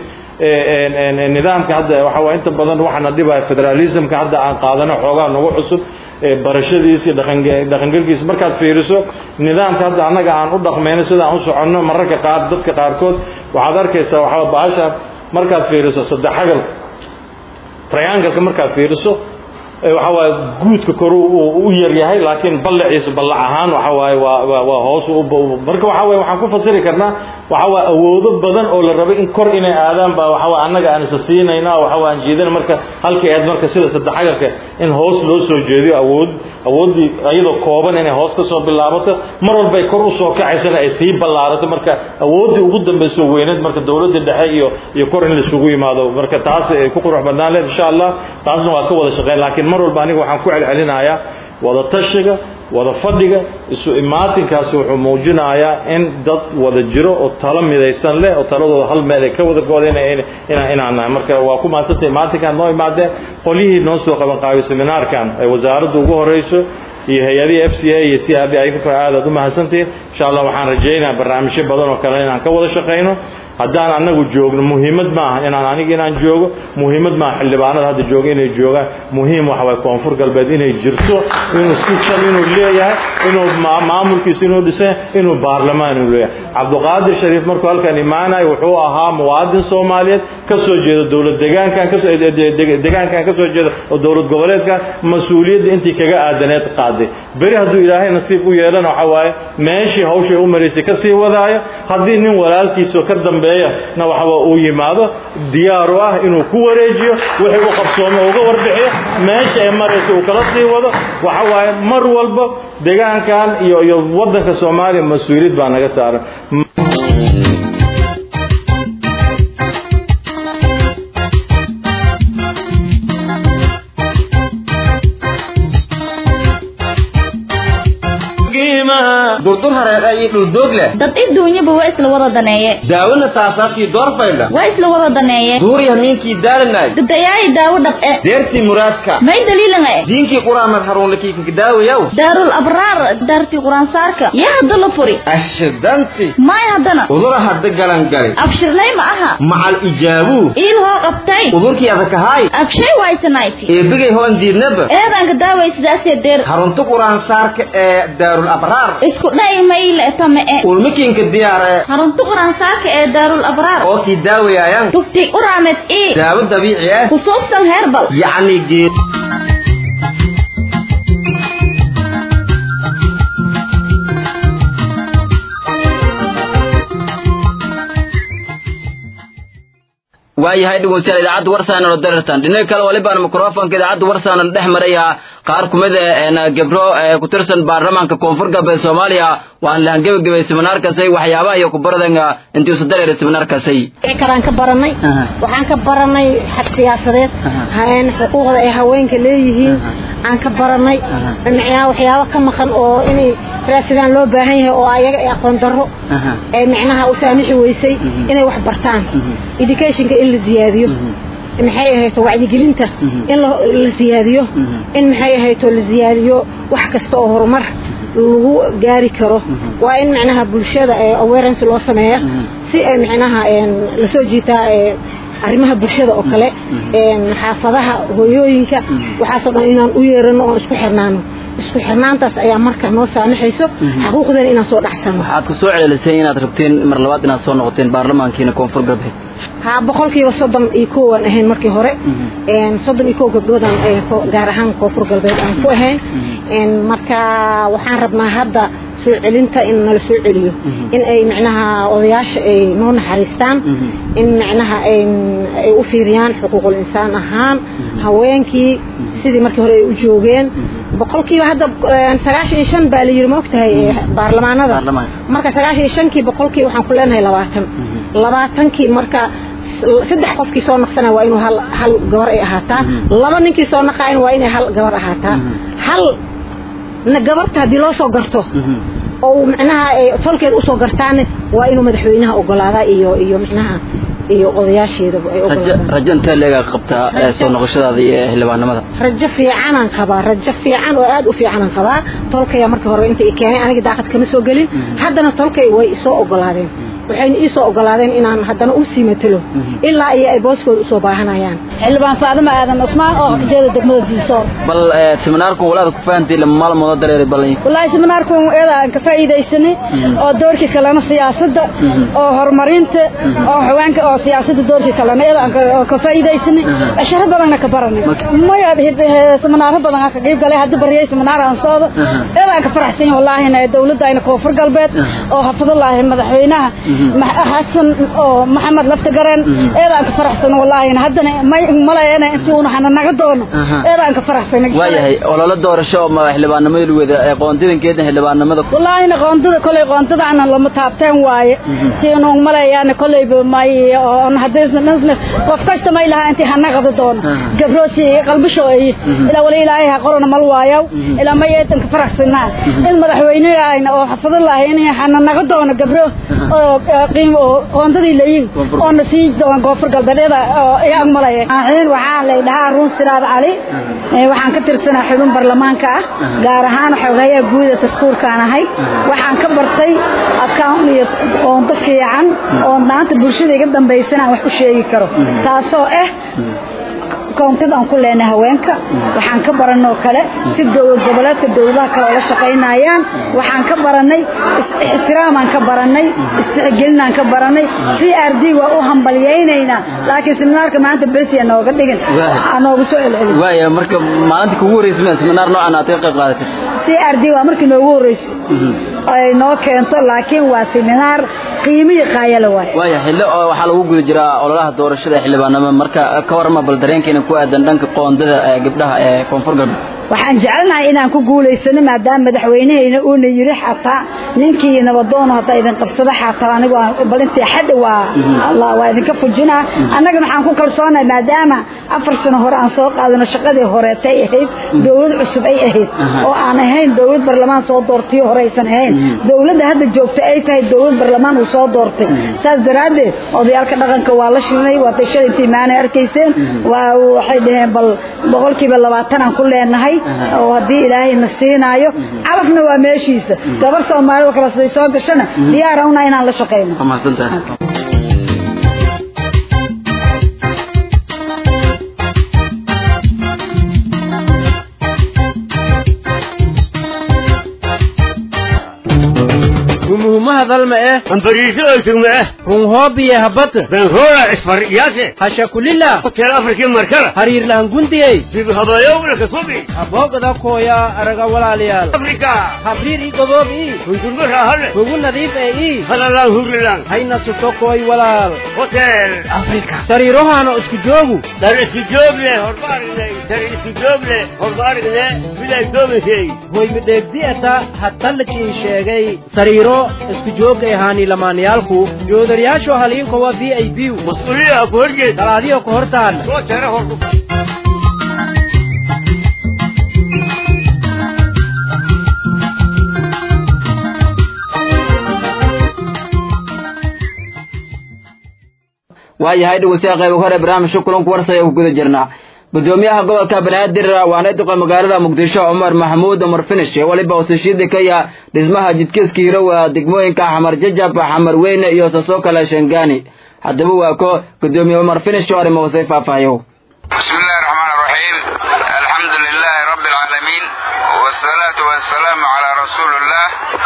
nidaamka hadda waxa waa inta badan waxaana dhibaya federalismka hadda aan qaadano xoogaa nagu cusub barashadiisa iyo dhaqangelkiisa markaad fiiriso nidaamka hadda annaga aan u dhaqmayno sida aan u soconno mararka qaar dadka qaarkood waxaad arkaysaa waxaa bahasha markaad fiiriso saddex xagal triangalka markaad fiiriso waxa waaye guudka kor u yar yahay laakiin ballaciisa ballac ahaan waxa waaye waa waa hoos marka waxa waaye waxaan ku fasiri karnaa waxa waaye awoodo badan oo la rabay in kor inay aadaan baa waxa waaye annaga aan isa siinayna waxa waaye aan jeedina marka halkii aad marka sida saddexagalka in hoos loo soo jeediyo awood awooddii iyadoo kooban inay hoos ka soo bilaabato mar walba ay kor u soo kacaysana ay sii ballaarato marka awooddii ugu dambayso weyneed marka dowladda dhexe iyo iyo kor in laisugu yimaado marka taas ay ku qurux badnaan leed insha allah taasna waa ka wada shaqeyn laakiin mar walba aniga waxaan ku celcelinayaa wada tashiga wada fadhiga isu imaatinkaasi wuxuu muujinayaa in dad wada jiro oo talo midaysan leh oo taladooda hal meel ay ka wada goodeen inaan nahay marka waa ku maadsantay imaatinkaan noo imaadeen qolyihii noo soo qaban qaabay seminaarkan ay wasaaraddu ugu horeyso iyo hay-adihii f c a iyo c r d ay aad aad u mahadsantihiin insha allah waxaan rajaynayaa barnaamijyo badan oo kale inaan ka wada shaqayno haddaan annagu joogno muhiimad maaha inaan aniga inaan joogo muhiimad maaha xildhibaanada hadda jooga inay joogaan muhiim waxa waye koonfur galbeed inay jirto inuu system inuu leeyahay inuu maamulkiisa inuu dhisan inuu baarlamaan inuu leeyahay cabdiqaadir shariif markuu halkan imaanayo wuxuu ahaa muwaadin soomaaliyeed ka soo jeeda dowlad degaankan kasoo degaankan ka soo jeeda oo dowlad goboleedkan mas-uuliyadda intii kaga aadaneed qaaday beri hadduu ilaahay nasiib u yeelana waxa waaye meeshii hawshay u maraysay ka sii wadaayo haddii nin walaalkiisoo ka dambeeya na waxba uu yimaado diyaaru ah inuu ku wareejiyo wixii u qabsoomo uga warbixiyo meesha ay maraysa uu kala sii wado waxa waaye mar walba degaankan iyo iyo waddanka soomaaliya mas-uuliyad baa naga saaran durdur hareer iyo dhuldoog leh dad iduunyaba waa isla wada daneeye daawona saasaabkii doorfayla waa isla wada daneeye duuriya miinkii daalanay dadayaayi daawo dhab'e deertii muraadka may daliilanga e diinkii quraamad haruunlakiikanka daawayaw daarul abraar daartii quraansaarka yaa hadda la furi ashidanti may haddana udura hadda galangali abshirlay ma aha macal ijaabuu iil hoo qabtay udurkii adakahaay abshay waysanayti eebigay hoon diidnaba eedanka daaway sidaasee deer harunta quraansaarka ee daarul abraar isku dha'i mayle tame e ulmikiinka diyaar ee harunta quraansaarka ee daarul abraar oo kii daawayaayan tufti uraamed ii daawo dabiici ah ku suubsan heerbal yacni geed waayahay dhegeystayaal idaacadda warsaana la darirtan dhinaca kale walibaan mikrofonka idaacadda warsaana la dhex maraya qaar kumid ah gabro ku tirsan baarlamaanka koonfur galbeed soomaaliya waan lahan gebagabay seminaarkaasay waxyaabaha iyo kubaradanga intii usa dareeray seminaarkaasay kalaan ka baranay waxaan ka baranay xag siyaasadeed xuquuqda ay haweenka leeyihiin aan ka baranay micnaha waxyaabo ka maqan oo inay raasidaan loo baahan yahay oo ayaga ay aqoon darro ee micnaha u saamixi weysay inay wax bartaan educationka in la ziyaadiyo maxay ahayto wacyigelinta in la siyaadiyo in maxay ahayto la siyaadiyo wax kasta oo horumar lagu gaari karo waa in micnaha bulshada awareness loo sameeya si ay micnaha lasoo jiitaa arrimaha bulshada oo kale xaafadaha hooyooyinka waxaasoo dhan inaan u yeerano oon isku xirnaano isku xirnaantaas ayaa marka noo saamaxayso xaquuqdan inaan soo dhacsano waxaad ku soo celelisay inaad rabteen mar labaad inaad soo noqoteen baarlamaankiina koonfur galbeed ha boqolkiiba soddon iyo kowaan ahayn markii hore soddon iyo kow gabdhoodaan gaar ahaan koonfur galbeed aan ku ahayn marka waxaan rabnaa hadda soo celinta in nala soo celiyo in ay micnaha odayaasha ay noo naxariistaan in micnaha ay u fiiriyaan xuquuqul insaan ahaan haweenkii sidii markii hore ay u joogeen boqolkiiba hadda sagaashan iyo shan baa la yiri ma ogtahay baarlamaanada marka sagaashan iyo shankii boqolkii waxaan ku leenahay labaatan labaatankii marka saddex qofkii soo naqsana waa inuu hal hal gabar ay ahaataa laba ninkii soo naqaayn waa inay hal gabar ahaataa hal gabarta haddii loo soo garto oo micnaha tolkeed usoo gartaane waa inuu madaxweynaha ogolaadaa iyo iyo micnaha iyo odayaasheedaba ay rajo intee leegaa qabtaa soo noqoshadaada iyo xildhibaanimada rajo fiicanaan qabaa rajo fiican oo aad u fiicanaan qabaa tolkaya markii hore inta i keenay aniga daaqad kama soo gelin haddana tolkay way isoo ogolaadeen waxayna ii soo ogolaadeen inaan haddana u sii matalo ilaa iyo ay booskooda usoo baahanayaan xildhibaan faadima aadan cusmaan oo jeeda degmada diisoor bal seminaarkun walaada ku fahantii lama maalmooda dareeray ballan wallaahi seminaarkun eeda aan ka faa'iidaysanay oo doorkii kalena siyaasadda oo horumarinta oo haweenka oo siyaasadda doorkii kalena eeda aan ka faa'iidaysanay asharo badanna ka baranay maya seminaaro badan aan ka qayb galay hadda bariyay seminaar aan soodo eeda aan ka faraxsan wallaahina dowladda ayna koonfur galbeed oo xafadallaahi madaxweynaha xasan oo maxamed laftagareen eeda aan ka faraxsan wallaahina haddana may malayana intii uuna hana naga doono eeda aan ka faraxsan waayahay ololo doorasho oo xildhibaanimada lu wada qoontidankeedna xildhibaanimada wallaahina qoontada kolay qoontadaana lama taabteen waaye siinu malayaana kolayba may oon haddii qof kasta may lahaa intii hana qada doono gabroosi qalbisho ay ilaa wali ilaahay ha qorona mal waayow ilaa may eedan ka faraxsanaa in madaxweynehayna oo xafadallaahi in hana naga doono gabro oo qiimo oo qoondadii leeyihiin oo na sii doon koonfur galbeedyada oo ay agmalaya aaxiin waxaa la dhahaa ruun siraad cali waxaan ka tirsanaa xubin baarlamaanka ah gaar ahaan xogayaa guuda dastuurkaan ahay waxaan ka bartay account iyo qoondo fiican oo maanta bulshada iga dambaysana aan wax u sheegi karo taasoo ah koontid aan ku leenahay haweenka waxaan ka baranoo kale si dowlad goboleedka dowladaha kale oo la shaqaynayaan waxaan ka baranay ixtiraamaan ka baranay istixgelinaan ka baranay c r d waa u hambalyaynaynaa laakiin seminaarka maanta besiya nooga dhigin noogu soo celcelis waaya marka maalinta kugu horreysay seminaar noocan aad ka qayb qaadatay c r d waa markii noogu horreysay ay noo keento laakiin waa seminaar qiimihii qaayala waay waaya xillo oo waxaa lagu guda jiraa ololaha doorashada xildhibaanimo marka ka warama bal dareenkeena ku aadan dhanka qoondada gabdhaha ee koonfur galbeed waxaan jecelnahay inaan ku guulaysano maadaama madaxweynehayna uuna yiri xataa ninkii nabadoono haddaa idin qabsado xataa anigu bal intii xadhi waa waa idinka fujinaa annaga maxaan ku kalsoonahay maadaama afar sano hore aan soo qaadano shaqadii horeetay ahayd dowlad cusub ay ahayd oo aan ahayn dowlad barlamaan soo doortay hore aysan ahayn dowladda hadda joogta ay tahay dowlad barlamaan uu soo doortay saas daraaddeed odayaalka dhaqanka waa la shirnay waa tashada intii maanay arkayseen waa waxay dhaheen bal boqolkiiba labaatan aan ku leenahay oo haddii ilaahay na siinaayo calafna waa meeshiisa gabar soomaalida kale siday soo gashana diyaara una inaan la shaqayno runluma hadalma eh ambariiso oytugma eh run hoobiye habata benroora isfaryaase hashakulila hotel afrikii markala hariirlahan gundiyey dibhabayowna kasubi aboogada kooya araga walaalayaal afrika habriir ii goboob ii hundurma raahale hugu nadiif ee ii halalaan hurilan hayna suto kooy walaal hotel afrika sariirohaana isku joogu dar isku joogle horba aragnay dar isku joogle horba aragne bilay doomishay hoymidheegdi'ata hatallikiin sheegay sariiro isku joogay ahaani lamaanayaalku joodariyaasho haliinko waa v i b mas-uuliya ku horjeed dalaadiyo ku hortaan soo tere hordu waayahay dhegeystayaal qayb hore barnaamijka kulanku warsaya ku guda jirnaa gudoomiyaha gobolka banaadir waana duqa magaalada muqdisho cumar maxamuud cumar finish waliba usashiida ka yaha dhismaha jidkiiska hirowa degmooyinka xamar jajab xamar weyne iyo sasoo kale shangaani haddaba waa ko gudoomiye cumar finish oo arrimo wasay faahfaahiyo بسم الله الرحمن الرحيم الحمد لله رب العالمين والصلاة والسلام على رسول الله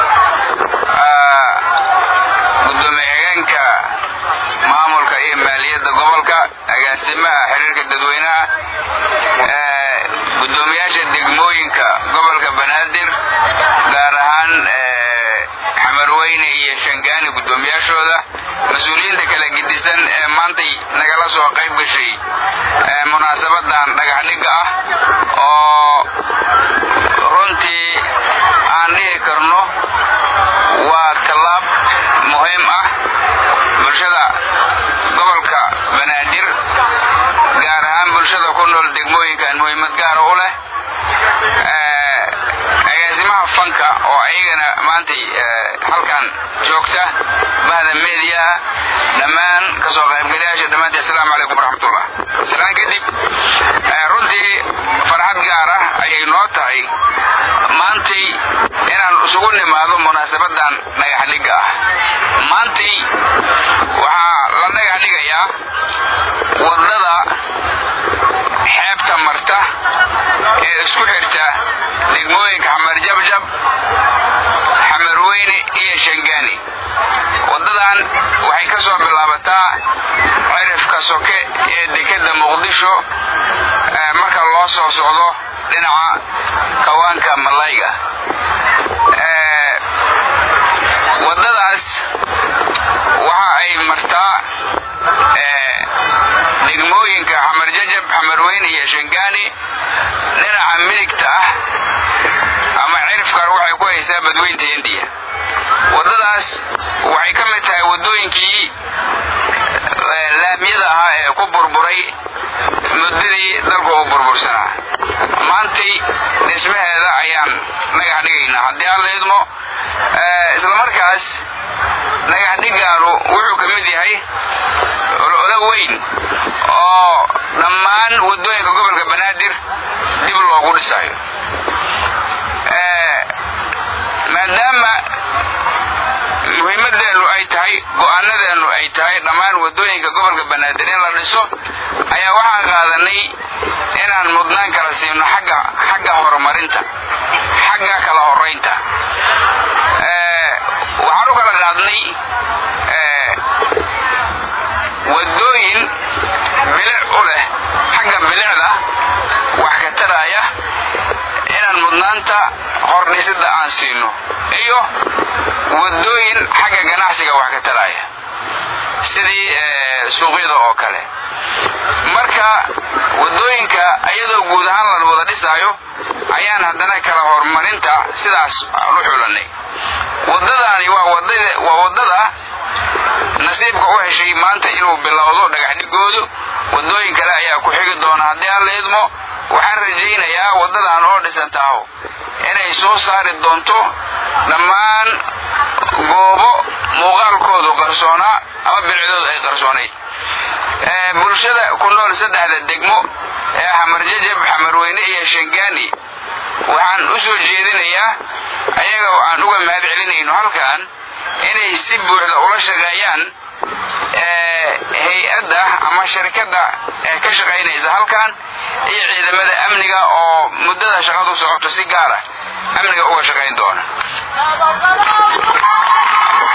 gudoomiye-xigeenka maamulka iyo maaliyadda gobolka agaasimaha xiriirka dadweynaha gudoomiyaasha degmooyinka gobolka banaadir gaar ahaan xamarweyne iyo shangaani gudoomiyaashooda mas-uuliyiinta kala gedisan ee maantay nagala soo qayb gashay munaasabadan dhagaxdhigga ah oo runtii aan dhihi karno waa tallaab muhiim ah bulshada gobolka banaadir gaar ahaan bulshada ku nool degmooyinkan muhiimad gaara u leh agaasimaha fanka oo ayagana maantay halkan joogta bahda meediyaha dhammaan kasoo qaybgalayaasha dhammaantii assalaamu calaykum waraxmatullah salaan kadib runtii farxad gaar ah ayay noo tahay maantay inaan isugu nimaado munaasabadan dhagaxdhigga ah maantay waxaa la dhagax dhigayaa waddada xeebta marta ee isku xirta degmooyinka xamar jabjab xamarweyne iyo shangaani waddadan waxay ka soo bilaabataa cirifka soke ee dekedda muqdisho marka loo soo socdo dhinaca kawaanka malayga waddadaas waxa ay martaa degmooyinka xamar jajab xamarweyne iyo shangaani dhinaca midigta ah ama cirifkan waxay ku haysaa badweynta hindiya waddadaas waxay ka mid tahay waddooyinkii laamyada ahaa ee ku burburay muddadii dalku uu burbursanaa maantay dhismaheeda ayaan dhagax dhigaynaa haddii aan la idmo islamarkaas dhagax dhigaanu wuxuu ka mid yahay ololo weyn oo dhammaan waddooyinka gobolka banaadir dib loogu dhisayo maadaama muhiimadeennu ay tahay go'aanadeennu ay tahay dhammaan waddooyinka gobolka banaadir in la dhiso ayaa waxaan qaadanay inaan mudnaan kala siino xagga xagga horumarinta xagga kala horaynta waxaan u kala qaadnay waddooyin bilic u leh xagga bilicda wax ka taraya inaan mudnaanta hordhisidda aan siino iyo waddooyin xagga ganacsiga wax ka taraya sidii suuqyada oo kale marka waddooyinka iyadoo guud ahaan la wada dhisaayo ayaan haddana kala horumarinta sidaas aan u xulanay waddadaani waa waa waddada nasiibka u heshay maanta inuu bilowdo dhagaxdhigoodu waddooyin kale ayaa ku xigi doona haddii aan la idmo waxaan rajaynayaa waddadan oo dhisantaaho inay soo saari doonto dhammaan goobo muuqaalkoodu qarsoonaa ama bilicdoodu ay qarsoonayd bulshada ku nool saddexda degmo ee xamarjajab xamarweyne iyo shangaani waxaan u soo jeedinayaa ayaga oo aan uga mahad celinayno halkan inay si buuxda ula shaqeeyaan hay-adda ama sharikadda ee ka shaqaynaysa halkan iyo ciidamada amniga oo muddada shaqadu socoto si gaara amniga uga shaqayn doona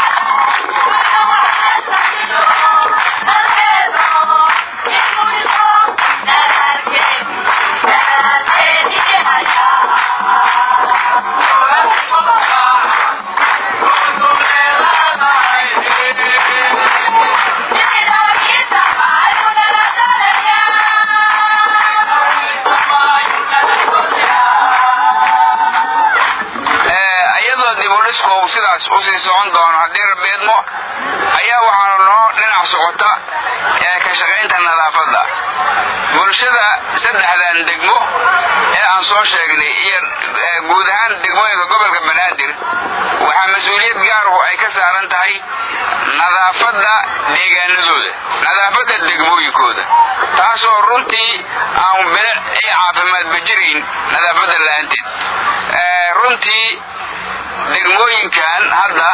sidaas u sii socon doono haddii rabeedmo ayaa waxaanu noo dhinac socota ee ka shaqaynta nadaafadda bulshada saddexdan degmo ee aan soo sheegnay iyo guud ahaan degmooyinka gobolka banaadir waxaa mas-uuliyad gaaruhu ay ka saaran tahay nadaafadda deegaanadooda nadaafadda degmooyinkooda taasoo runtii aan bilic iyo caafimaadba jirayn nadaafadda la'aanteed runtii degmooyinkan hadda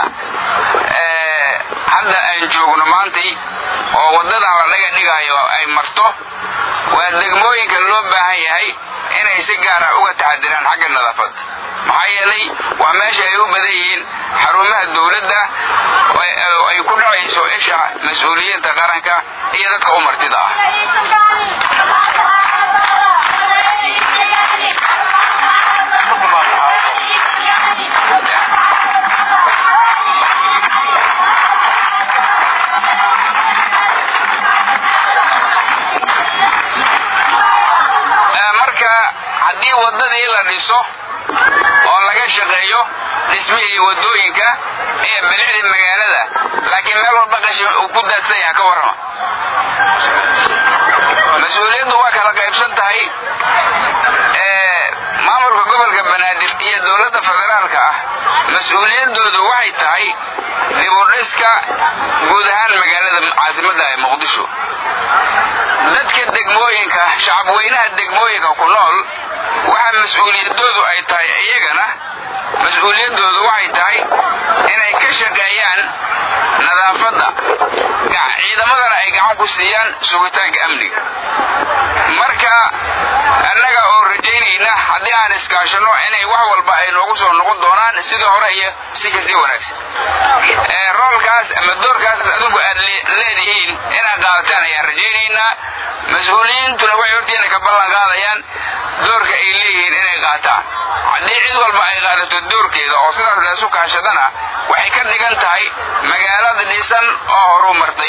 hadda aan joogno maantay oo waddadan la dhaga dhigayo ay marto waa degmooyinka loo baahan yahay inay si gaara uga taxadiraan xagga nadaafadda maxaa yeelay waa meesha ay u badan yihiin xarumaha dowladda ay ku dhacayso isha mas-uuliyadda qaranka iyo dadka u martida ah marka haddii waddadii la dhiso oo laga shaqeeyo dhismihii waddooyinka iyo bilicdii magaalada laakiin meel walba qashin uu ku daadsan yaha ka warrama mas-uuliyaddu waa kala qaybsan tahay maamulka gobolka banaadir iyo dowladda federaalka ah mas-uuliyaddoodu waxay tahay dibudhiska guud ahaan magaalada caasimadda ee muqdisho dadka degmooyinka shacabweynaha degmooyinka ku nool waxaa mas-uuliyadoodu ay tahay iyagana mas-uuliyaddoodu waxay tahay inay ka shaqeeyaan nadaafadda ciidamadana ay gacan ku siiyaan sugitaanka amniga marka annaga oo rajaynayna haddii aan iskaashano inay wax walba ay noogu soo noqon doonaan sidii hore iyo si kasii wanaagsan roolkaas ama doorkaas adinku aad leedihiin inaad qaadataan ayaan rajaynaynaa mas-uuliyiintuna waxay hortiina ka ballan qaadayaan doorka ay leeyihiin inay qaataan haddii cid walba ay qaadato doorkeeda oo sidaas laysu kaashadana waxay ka dhigan tahay magaalada dhisan oo horu martay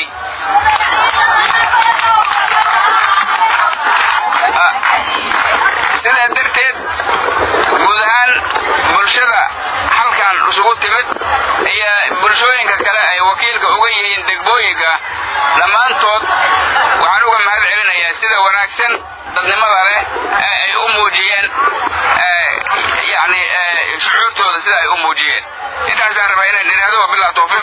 sidaa darteed guud ahaan bulshada halkan isugu timid iyo bulshooyinka kale ay wakiilka uga yihiin degmooyinka dhammaantood waxaan uga mahad celinayaa sida wanaagsan dadnimada leh ee ay u muujiyeen yani shucuurtooda sida ay u muujiyeen intaasaan rabaa inaan idhaahdo wabilaa tawfiiq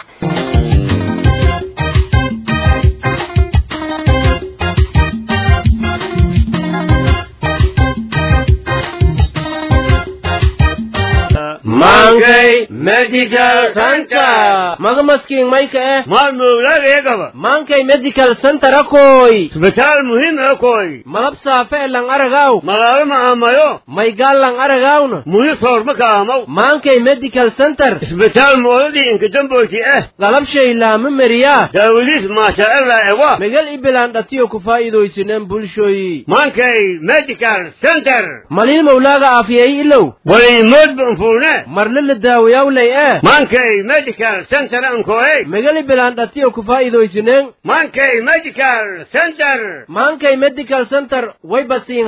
Mankey Medical Center. Maga maskiin mayka eh. maalmowlaagayagaba Mankey Medical Center akoy. isbitaal muhiim akoy Malab saafe e lang aragaw. magaalo ma aamayo Maygaal lang aragawna. muhi soorma kaamaw Mankey Medical Center. isbitaal moodadii inkadamboyti eh Galab shay laama meriyaa. daawadiis maashaaalla ewa Megal ibilaan dhatiyo ku faa'iidaysineen bulshoyi. mankay medical center Malin mawlaaga aafiyay ilow. waliimood banfuune Marle la daawayawlay eh. mankay medical center ankoey Megal ibilaan dhatiyo ku faa'iidaysineen. mankay medical center Mankey Medical Center way basiin.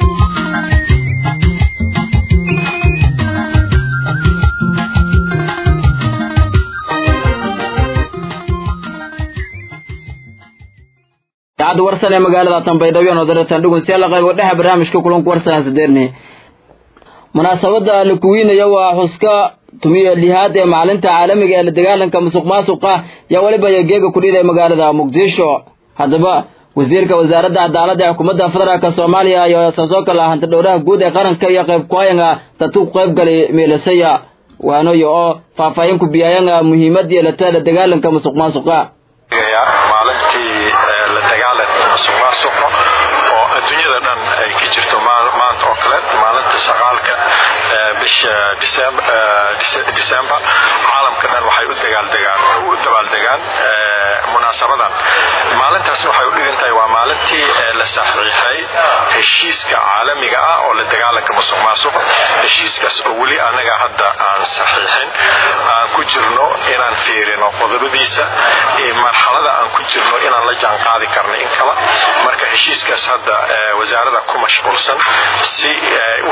idaacadda warsan ee magaalada tanbaydhabo oo daratan dhugun si alla qaybo dhexa barnaamijka kulanku warsanaa sadeerne munaasabadda la kuwiinaya waa xuska tumiyo lihaad ee maalinta caalamiga ee la dagaalanka musuq maasuqa yaa weliba yageega kudhiiday magaalada muqdisho haddaba wasiirka wasaaradda cadaaladda ee xukuumadda federaalka soomaaliya iyo saasoo kale hanta dhowraha guud ee qaranka iyo qayb kuhayanga dadku ku qayb galay meelasaya waanoyo oo faahfaahin ku biyayanga muhiimad yeelata la dagaalanka musuq maasuqa maalintii la dagaalanka musuqmaasuqa oo adduunyada dhan ay ka jirto maanta oo kale maalinta shaqaalka bisha disembar caalamka dhan waxay u dagaaldegaan u dabaaldegaan munaasabadan maalintaas waxay u dhigan tahay waa maalintii la saxiixay heshiiska caalamiga ah oo la dagaalanka musuq maasuqa heshiiskaas oo weli anaga hadda aan saxiixin aan ku jirno inaan fiirino qodobadiisa marxalada aan ku jirno inaan la jaan qaadi karno in kala marka heshiiskaas hadda wasaarada ku mashquulsan si u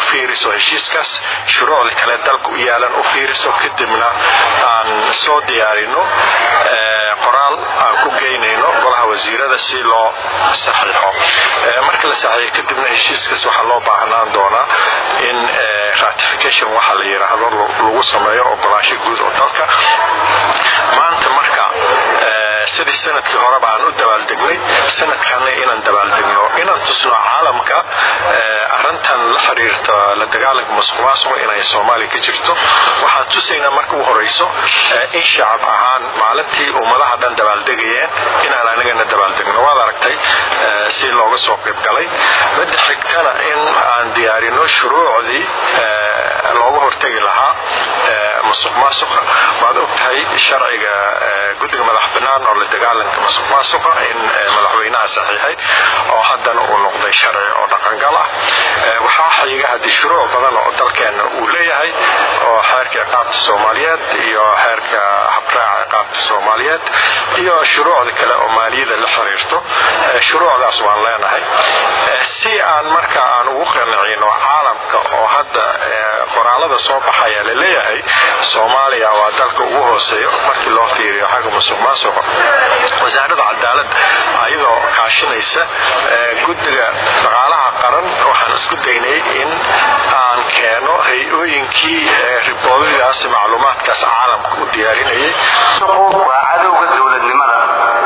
fiiriso heshiiskaas shuruucda kale dalka u yaalan u fiiriso kadibna aan soo diyaarino qoraal aan ku geynayno golaha wasiirada si loo saxiixo marka la saxiixo kadibna heshiiskaas waxaa loo baahnaan doonaa in ratification waxa la yidhaahdo lagu sameeyo ogolaansho guud oo dalka maanta marka sidii sanadkii horeba aan u dabaaldegnay sanadkanna inaan dabaaldegno inaan tusno caalamka arintan la xiriirta la dagaalanka musuq maasuqa inay soomaaliya ka jirto waxaan tusaynaa marka u horeyso in shacab ahaan maalintii ummadaha dhan dabaaldegayeen inaan anigana dabaaldegno waad aragtay si looga soo qayb galay midda xigtana in aan diyaarino shuruucdii looga hortegi lahaa musuq maasuqa waad ogtahay sharciga guddiga madax bannaan oo la dagaalanka musuq maasuqa in madaxweynaha saxiixay oo haddana uu noqday sharci oo dhaqangal ah waxaa xiga haddii shuruuc badan oo dalkeenna uu leeyahay oo xeerka ciqaabta soomaaliyeed iyo xeerka habraaca ciqaabta soomaaliyeed iyo shuruucda kale oo maaliyada la xiriirto shuruucdaas waan leenahay si aan marka aan ugu qancino caalamka oo hadda qoraalada soo baxaya la leeyahay soomaaliya waa dalka ugu hooseeyo markii loo fiiriyo xagga musuq maasuqa wasaaradda cadaalad ayadoo kaashinaysa guddiga dhaqaalaha qaran waxaan isku daynay in aan keeno hay-ooyinkii riboodadaas macluumaadkaas caalamka u diyaarinayay waa cadowga dowladnimada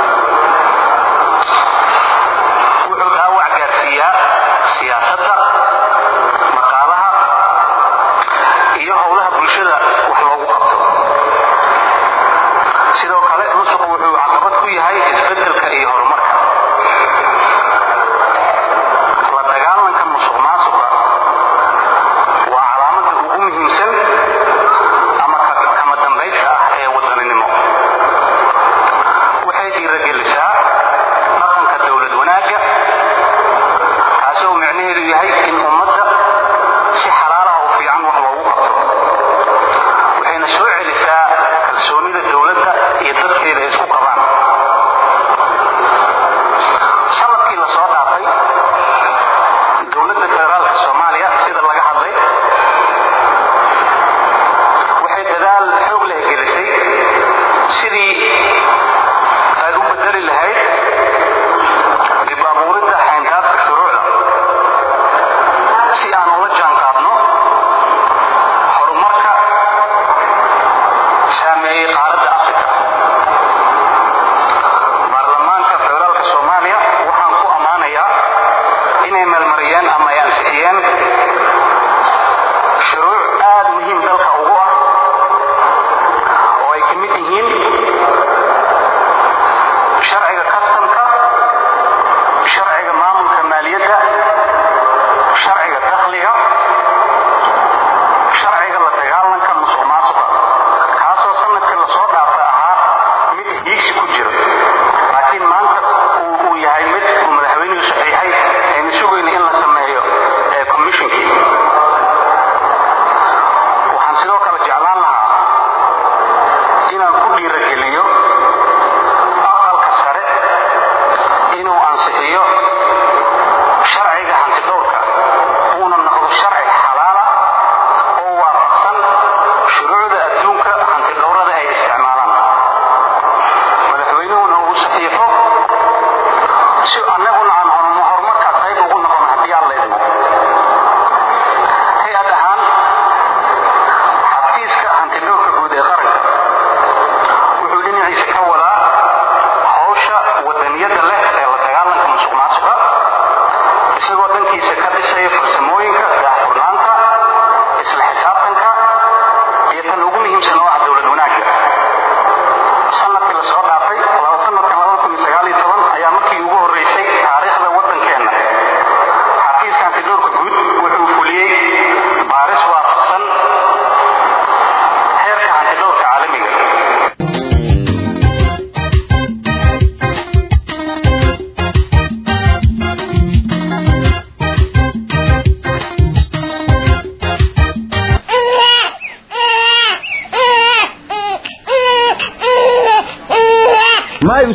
wuxuu dhaawac gaarsiiyaa siyaasadda maqaalaha iyo howlaha bulshada wax loogu qabto sidoo kale musuqu wuxuu caqabad ku yahay isbedelka iyo horumarka la dagaalanka musuq maasuqa waa calaamada ugu muhiimsan ama kama dambaysta ah ee wadaninimo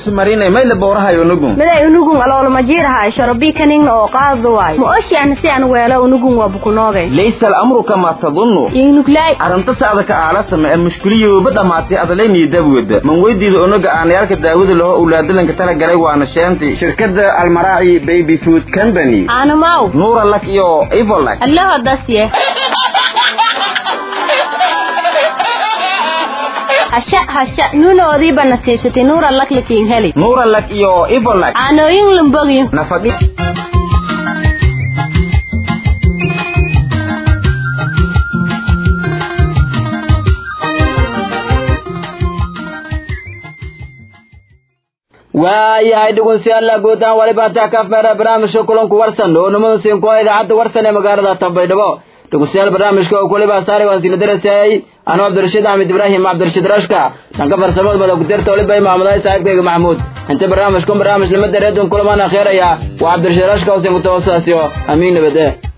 ismarinay mayla bowrahayo unugun miday unugun aloolmajiirahay shorobii kaningna oo qaadu waay ma oshiana si aan weelo unugun waa bukunoogay laysa alamru kamaa tadunnu ingnuglay arrinta saada ka aalasama ee mushkiliyooba dhammaatay adalaynii dabwada man weydiida unuga aanayaalka daawada laho ulaadalanka tala galay waana sheentay shirkadda almaraaci baby food company aanamaw nuura lak iyo ivolak allaho dasye hasha hasha nuunoodiiba nasiibsatay nuura laklakiin heli nuura lak iyo ivolak caanooyin lumbogyo nafadhi waayahay dhegeystayaal guutaan waliba taa ka feera barnaamijka kulanku warsan oo nimada siin ku idaacadda warsan ee magaalada Tanbaydhabo dhegeystayaal barnaamijka oo kuliba saaray waan sila darasay anoo Cabdirashiid Ahmed Ibrahim Cabdirashiid Rashka dhanka farsamada madax ku dirta waliba imaamada saaxiibkayga Maxamuud inta barnaamijku barnaamij lama dareedon kulamana kheeraya waa Cabdirashiid Rashka oo siin ku tawassaasiyo amiin nabadee